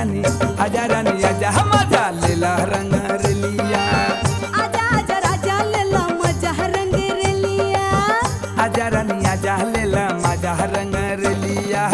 रानी आजा रानी आजा मजा लेला रंग रेलिया आजा आजा राजा लेला मजा रंग रेलिया आजा रानी आजा लेला मजा रंग रेलिया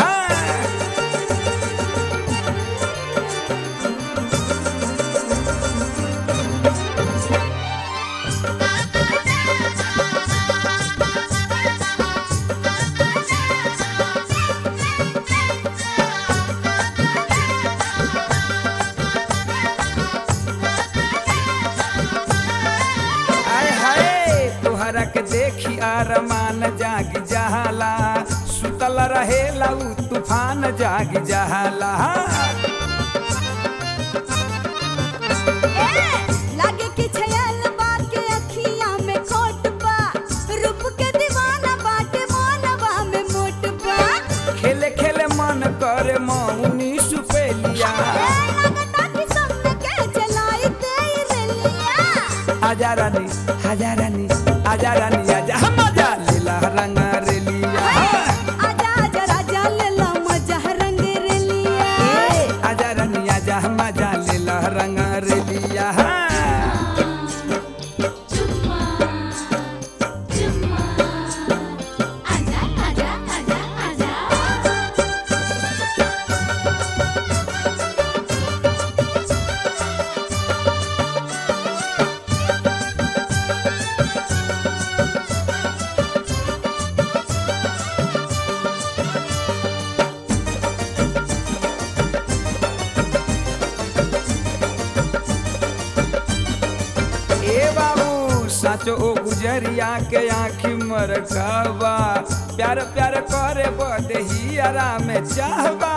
आय हाय तोहरा के देखी आरमान जाग जहाला सुतल रहेला उ तूफान जाग जहाला ए लागे कि छयल बा के अखियां में खोट बा रूप के दीवाना बाटे मानवा में मोट बा खेले खेले मन करे मौनी सुपेलिया ए लगता कि सबने के जलाई दे रेलिया आजा रानी आजा रानी आजा रानी आजा मजा लेला रंग रेलिया आजा आजा राजा लेला मजा रंग रेलिया आजा रानी आजा मजा लेला रंग रेलिया आजा आजा आजा आजा ए बाबू साचो ओ गुजरिया के आँखी मरकावा प्यार प्यार करे बदही आराम चाहबा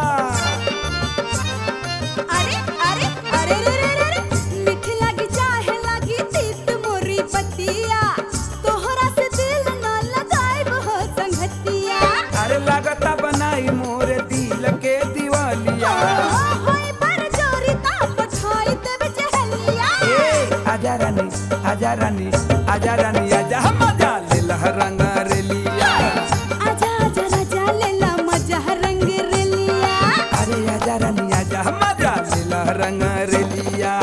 अरे अरे अरे रे रे रे रे मीठ लागी चाहे लागी तीत मोरी पतिया तोहरा से दिल न लगाइब हो संगतिया अरे लागता बनाई मोरे दिल के दिवालिया ओ होई पर जोरी ता पठाई देब चहलिया ए आजा रानी आजा रानी आजा रानी आजा मजा ले रंग रेलिया आजा आजा राजा लेला मजा रंग रेलिया अरे आजा रानी आजा मजा ले रंग रेलिया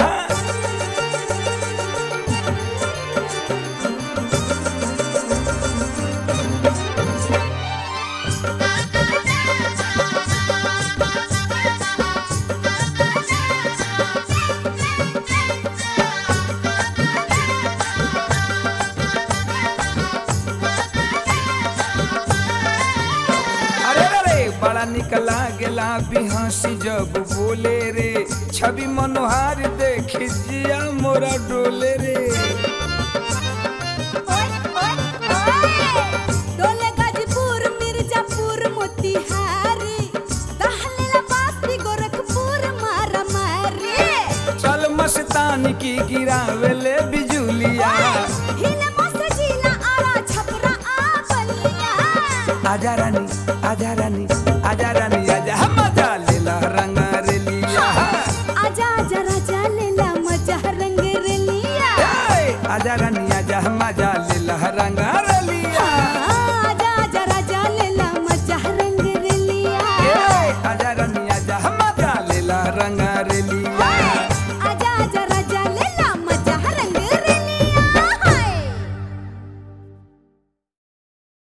अरे रे रे बड़ा निकला गेला बिहासी जब बोले रे छवि मनोहार देख जिया मोरा डोले रे ओए ओए ओए डोले गाजीपुर मिर्जापुर मोतिहारी दहलेला बास्ती गोरखपुर मारा मारी चल मस्तान की गिरावेले बिजुलिया